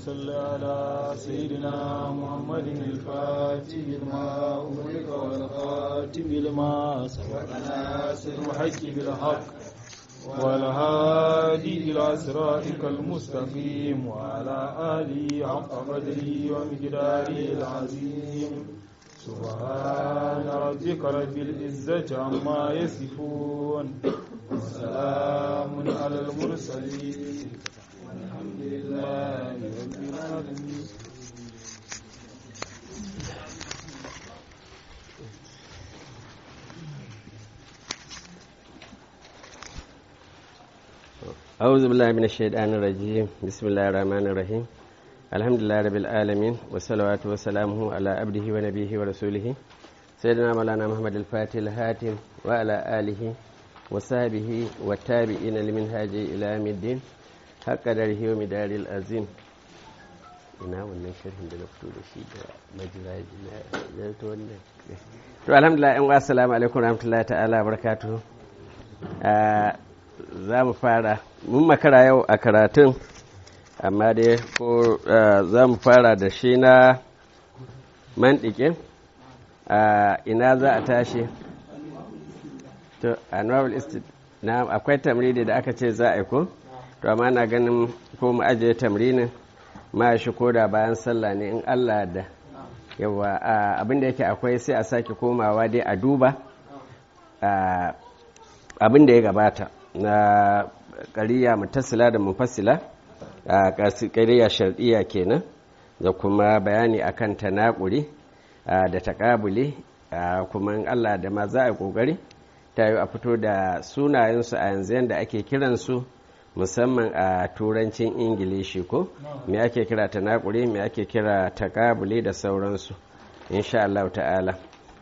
صل على سيدنا محمد الفاتح لما أغلق والخاتم لما سبق ناصر الحق بالحق والهادي إلى صراطك المستقيم وعلى آله حق قدره ومقداره العظيم سبحان ربك رب العزة عما يصفون وسلام على المرسلين والحمد لله رب العالمين أعوذ بالله من الشيطان الرجيم بسم الله الرحمن الرحيم الحمد لله رب العالمين والصلوات وسلامه على عبده ونبيه ورسوله سيدنا مولانا محمد الفاتح الهاتم وعلى آله وصحبه والتابعين لمنهاج إلى يوم الدين حق قدره ومدار العظيم ina wannan sharhin da na fito da shi da majiraji na ta wannan to alhamdulillah yan wasu salamu alaikum rahmatullahi ta'ala barakatuhu za mu fara mun makara yau a karatun amma dai ko za mu fara da shi na manɗiƙin ina za a tashi to annual istit na akwai tamridi da aka ce za a yi ko to amma na ganin ko mu ajiye tamrinin ma shi ko da bayan sallah ne in allah da yawa abin da yake akwai sai a sake komawa dai a duba abin da ya gabata na ƙariya mutasila da mufassila a ƙariya shar'iyya kenan da kuma bayani akan tanakuri da taƙabuli kuma in Allah da ma za a ƙoƙari ta yi a fito da sunayensu a yanzu yadda ake kiransu musamman a turancin ingilishi ko me ake kira tanakuri me ake kira taƙabuli da sauransu insha Allah ta'ala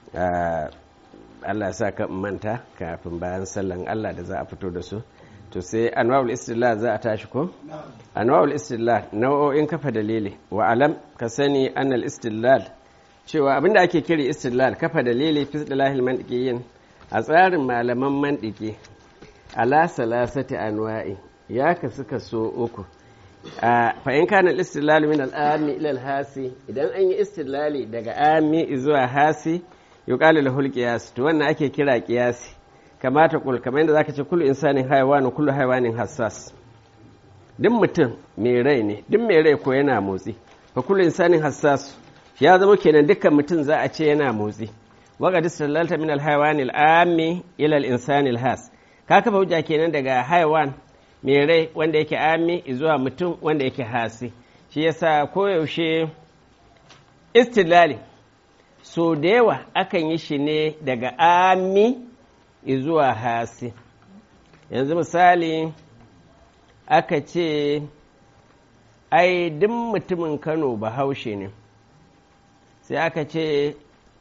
Allah sa ka manta kafin bayan sallan Allah da za a fito da su to sai anwa'ul istillah za a tashi ko anwa'ul istillah nau'o'in kafa dalili wa alam ka sani annal istilal cewa abinda ake kiri istilal kafa dalili fi istilahil mantiqiyin a tsarin malaman mantiki ala salasati anwa'i ya kasu kaso uku fa in kana istilal min al-ami ila al-hasi idan an yi istilali daga ami zuwa hasi yuqalu lahul qiyas to wannan ake kira qiyasi kamata kul kamar yadda zaka ce kullu insanin haywan kullu haywanin hassas duk mutum mai rai ne duk mai rai ko yana motsi fa kullu insanin hassas ya zama kenan dukkan mutum za a ce yana motsi waga disallalta min alhaywani al'ami ila al-insani has ka kafa hujja kenan daga haywan mai rai wanda yake ami zuwa mutum wanda yake hasi shi yasa koyaushe istilali so da yawa akan yi shi ne daga ami zuwa hasi yanzu misali aka ce ai duk mutumin kano bahaushe ne sai aka ce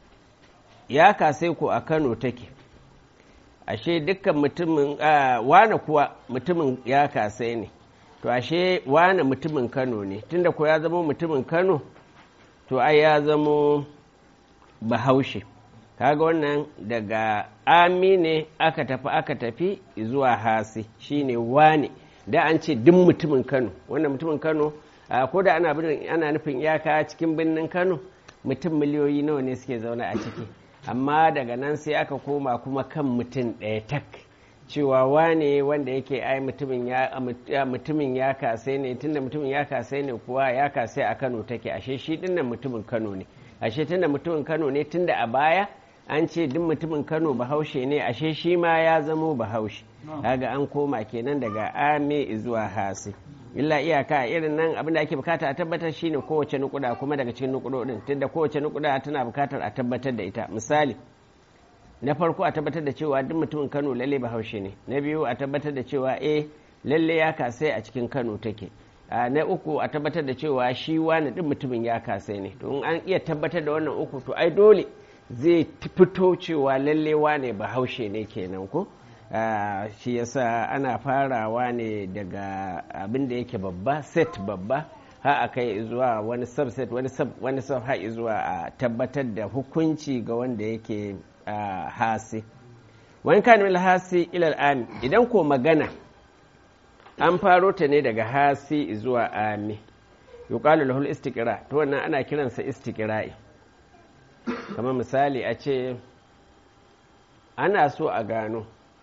ya kasai ko a kano take ashe dukkan mutumin wane kuwa mutumin ya kasai ne to ashe wane mutumin kano ne tunda ko ya zama mutumin kano to ai ya zama bahaushe kaga wannan daga ami ne aka tafi aka tafi zuwa hasi shine wane da an ce duk mutumin kano wannan mutumin kano ko da ana ana nufin iyaka cikin birnin kano mutum miliyoyi nawa ne suke zaune a ciki amma daga nan sai aka koma kuma kan mutum ɗaya tak cewa wane wanda yake ai mutumin ya mutumin ya kasai ne tunda mutumin ya kasai ne kuwa ya kasai a kano take ashe shi dinnan mutumin kano ne ashe tunda mutumin kano ne tunda a baya an ce duk mutumin kano bahaushe ne ashe shi ma ya zamo bahaushe kaga an koma kenan daga ame zuwa hasi illa iyaka irin nan abin da ake bukata a tabbatar shine kowace nukuda kuma daga cikin nukudodin tunda kowace nukuda tana bukatar a tabbatar da ita misali na farko a tabbatar da cewa duk mutumin kano lalle bahaushe ne na biyu a tabbatar da cewa eh lalle ya kasai a cikin kano take na uku a tabbatar da cewa shi wani duk mutumin ya kasai ne to in an iya tabbatar da wannan uku to ai dole zai fito cewa lalle wane bahaushe ne kenan ko shi yasa ana farawa ne daga abin da yake babba set babba ha a kai zuwa wani subset wani sub wani sub ha zuwa a tabbatar da hukunci ga wanda yake hasi wani kan mil hasi ilal ami idan ko magana an faro ta ne daga hasi zuwa ami yuqalu lahu istiqra to wannan ana kiransa istiqra'i kamar misali a ce ana so a gano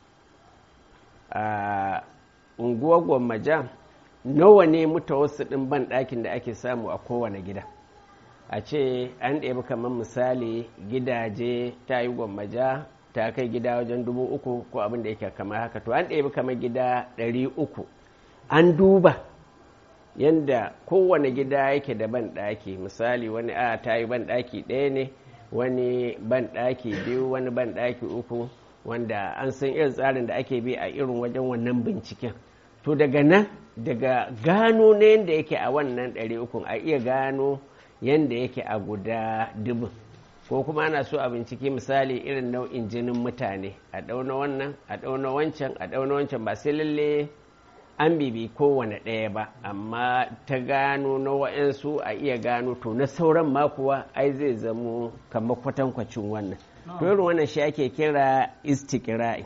a unguwar gwammaja nawa ne wasu ɗin ban ɗakin da ake samu a kowane gida a ce an ɗebi kamar misali gidaje ta yi gwammaja ta kai gida wajen dubu uku ko abin da yake kamar haka to an ɗebi kamar gida ɗari uku an duba yadda kowane gida yake da ban ɗaki misali wani a ta yi ban ɗaki ɗaya ne wani ban ɗaki biyu wani ban ɗaki uku wanda an san irin tsarin da ake bi a irin wajen wannan binciken to daga nan daga gano na yadda yake a wannan ɗari ukun a iya gano yadda yake a guda dubin ko kuma ana so a binciki misali irin nau'in jinin mutane a ɗauna wannan a ɗauna wancan a ɗauna wancan ba sai lalle an bibi kowane ɗaya ba amma ta gano na wa'yansu a iya gano to na sauran ma kuwa ai zai zamo kamar kwatankwacin wannan to irin wannan shi ake kira istiqra'i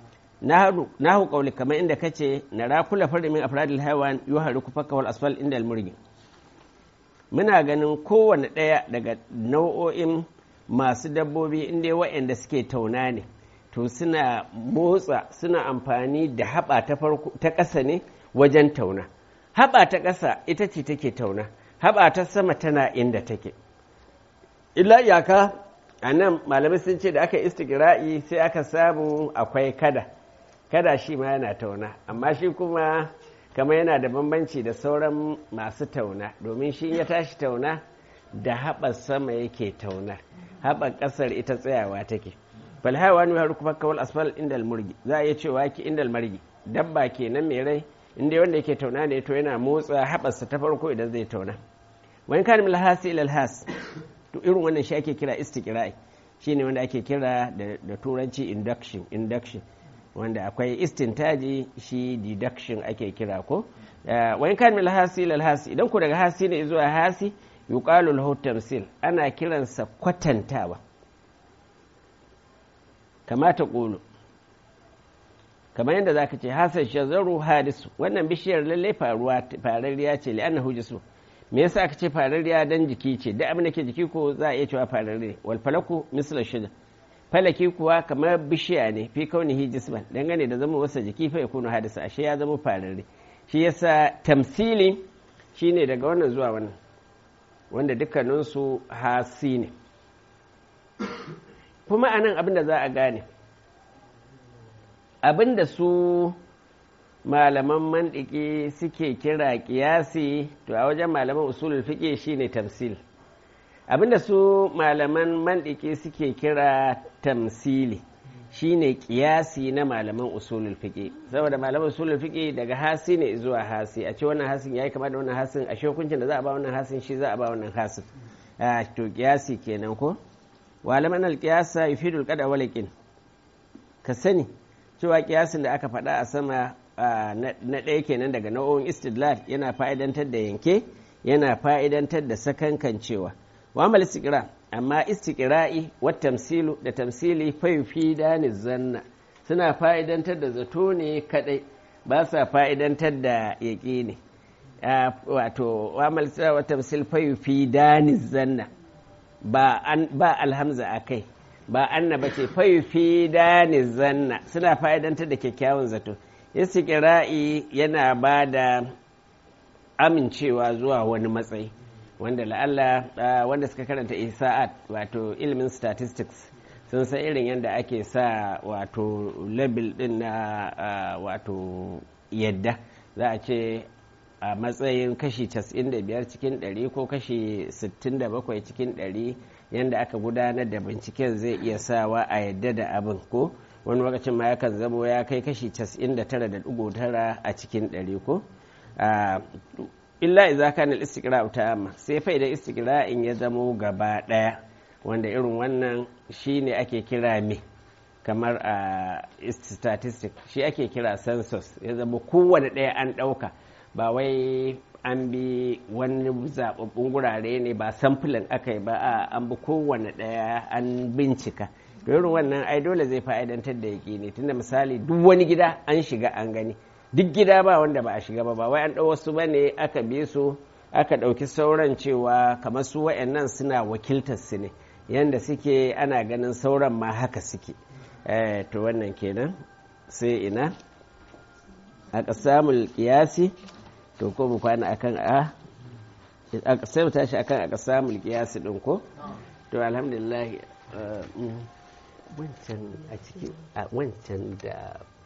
na hu kauli kamar inda kace na rakula farda min afradil haywan yuhariku fakka wal asfal inda almurgi muna ganin kowane ɗaya daga nau'o'in masu dabbobi inda wa'anda suke tauna ne to suna motsa suna amfani da haɓa ta farko ta ƙasa ne wajen tauna haɓa ta ƙasa ita ce take tauna haɓa ta sama tana inda take illa iyaka a nan malamai sun ce da aka istigra'i sai aka samu akwai kada kada shi ma yana tauna amma shi kuma kama yana da bambanci da sauran masu tauna domin shi ya tashi tauna da haɓar sama yake tauna haɓar ƙasar ita tsayawa take falhawa ne har kuma kawal asfal indal murgi za a iya cewa ki indal margi dabba kenan mai rai inda wanda yake tauna ne to yana motsa haɓarsa ta farko idan zai tauna wani kan mil hasi ilal has to irin wannan shi ake kira istiqra'i shine wanda ake kira da turanci induction induction wanda akwai istintaji shi deduction ake kira ko wani kan mil hasi ilal hasi idan ku daga hasi ne zuwa hasi yuqalu lahu tamsil ana kiransa kwatantawa kamata ƙulu kamar yadda za ka ce hasan shazaru hadisu wannan bishiyar lallai faruwa fararriya ce li'anna hujisu me yasa aka ce fararriya dan jiki ce da abin da ke jiki ko za a iya cewa fararre wal falaku misla shida falaki kuwa kamar bishiya ne fi kaunihi jisman dangane da zama wasa jiki fa ya kunu hadisa ashe ya zama fararre shi yasa tamsili shine daga wannan zuwa wannan wanda dukkaninsu hasi ne kuma anan abin da za a gane abin da su malaman mandiki suke kira kiyasi to a wajen malaman usulul fiqh shine tamsil abin da su malaman mandiki suke kira tamsili shine kiyasi na malaman usulul fiqh saboda malaman usulul fiqh daga hasi ne zuwa hasi a ce wannan hasin yayi kama da wannan hasin a hukuncin da za a ba wannan hasin shi za a ba wannan hasin to kiyasi kenan ko walaman alƙiyasa yufidul qada walakin ka sani cewa kiyasin da aka faɗa a sama na ɗaya kenan daga nau'o'in istidlal yana fa'idantar da yanke yana fa'idantar da sakankan cewa wa amal istiqra amma istiqra'i wa tamsilu da tamsili fa yufidani zanna suna fa'idantar da zato ne kadai ba sa fa'idantar da yaqini wato wa amal wa tamsil fa yufidani zanna ba alhamza a kai ba annaba ce faifi dani zanna suna fa'idantar da kyakkyawan zato istiqra'i yana ba da amincewa zuwa wani matsayi wanda la'alla wanda suka karanta isa'at wato ilimin statistics sun san irin yadda ake sa wato label din na wato yadda za a ce a matsayin kashi 95 cikin 100 ko kashi 67 cikin 100 yadda aka gudanar da binciken zai iya sawa a yadda da abin ko wani lokacin ma yakan zamo ya kai kashi 99.9 a cikin 100 ko illa idza kana al-istiqra' ta'amma sai fa idan istiqra'in ya zamo gaba daya wanda irin wannan shine ake kira me kamar a statistic shi ake kira census ya zama kowane ɗaya an ɗauka ba wai an bi wani zaɓaɓɓun gurare ne ba samfulin aka yi ba a an bi kowane ɗaya an bincika irin wannan ai dole zai fa'idantar da yaƙi ne tunda misali duk wani gida an shiga an gani duk gida ba wanda ba a shiga ba ba wai an ɗau wasu ba ne aka bi su aka ɗauki sauran cewa kamar su wa'annan suna wakiltar su ne yanda suke ana ganin sauran ma haka suke to wannan kenan sai ina a ƙasamul ƙiyasi to ko mu kwana akan a sai mu tashi akan a ƙasamul ƙiyasi ɗin ko to alhamdulillah wancan a ciki a wancan da